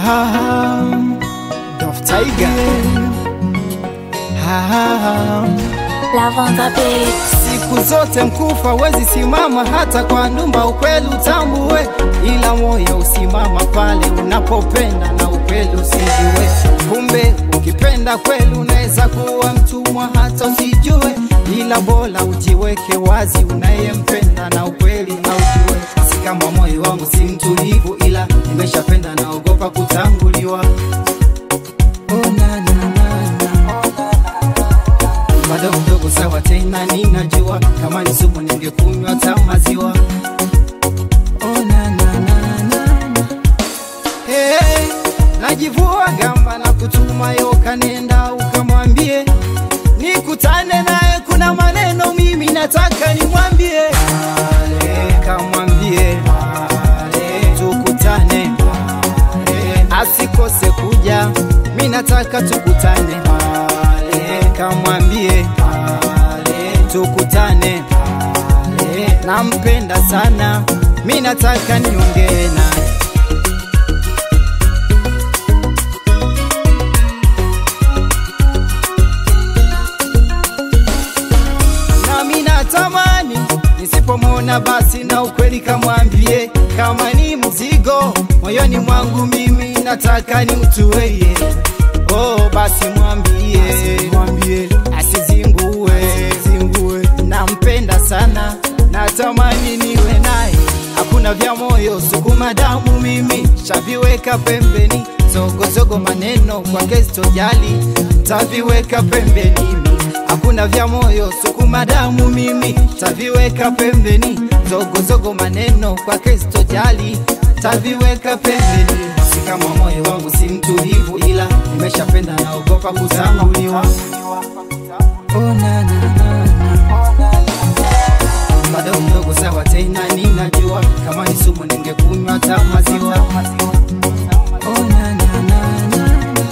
Ah, Dof Tiger. Ah, Lavanda Beats. siku zote mkufa wezi simama hata kwa ndumba, ukweli utambue, ila moyo usimama pale unapopenda na ukweli usijue. Kumbe ukipenda kweli unaweza kuwa mtumwa hata usijue, ila bora ujiweke wazi unayempenda na ukweli aujue. Si kama moyo wangu si mtulivu, ila nimeshapenda naogopa kutanguliwa. Oh, na, na, na, na bado mdogo sawa, tena ninajua kama ni sumu ningekunywa hata maziwa. Oh, na, na, na, na, na. Hey, najivua gamba na kutuma yoka, nenda ukamwambie nikutane naye, kuna maneno mimi nataka nimwambie. Ale, kamwambie Ale, tukutane Ale, asikose kuja, mi nataka tukutane Ale, kamwambie Ale, tukutane Ale, nampenda sana, mi nataka niongee naye nami natamani nisipomwona basi na ukweli kamwambie, kama ni mzigo moyoni mwangu mimi nataka nimtuweye. Oh, basi mwambie, mwambie asizingue, zingue. Nampenda sana, natamani niwe naye, hakuna vya moyo, sukuma damu mimi shaviweka pembeni, zogozogo maneno kwake sitojali, taviweka pembeni hakuna vya moyo sukuma damu mimi taviweka pembeni, zogozogo maneno kwake sitojali, taviweka pembeni. Si kama moyo wangu si mtulivu, ila nimeshapenda naogopa kutanguliwa. Oh, na, na, na, na. bado mdogo sawa, tena ninajua kama ni sumu ningekunywa hata maziwa. Oh, na, na, na, na, na.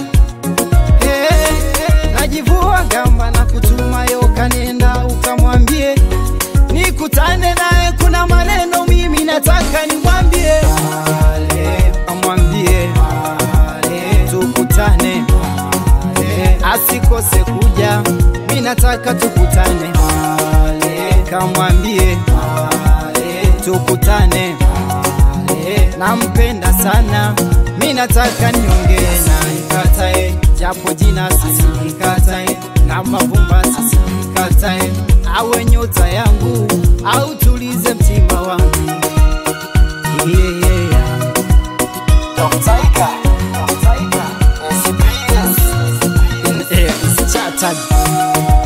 Hey, najivua gamba na kutuma yoka, nenda ukamwambie nikutane naye, kuna maneno mimi nataka nimwambie. Ale, amwambie Ale, tukutane Ale, asikose kuja, mi nataka tukutane Ale, kamwambie Ale, tukutane Ale, nampenda sana, mi nataka niongee naye, katae japo jina sisikatae, na mavumba sisikatae, awe nyota yangu au tulize mtima wangu yeah, yeah, yeah. Dr. Ika, Dr. Ika, SBS, in air is chattered.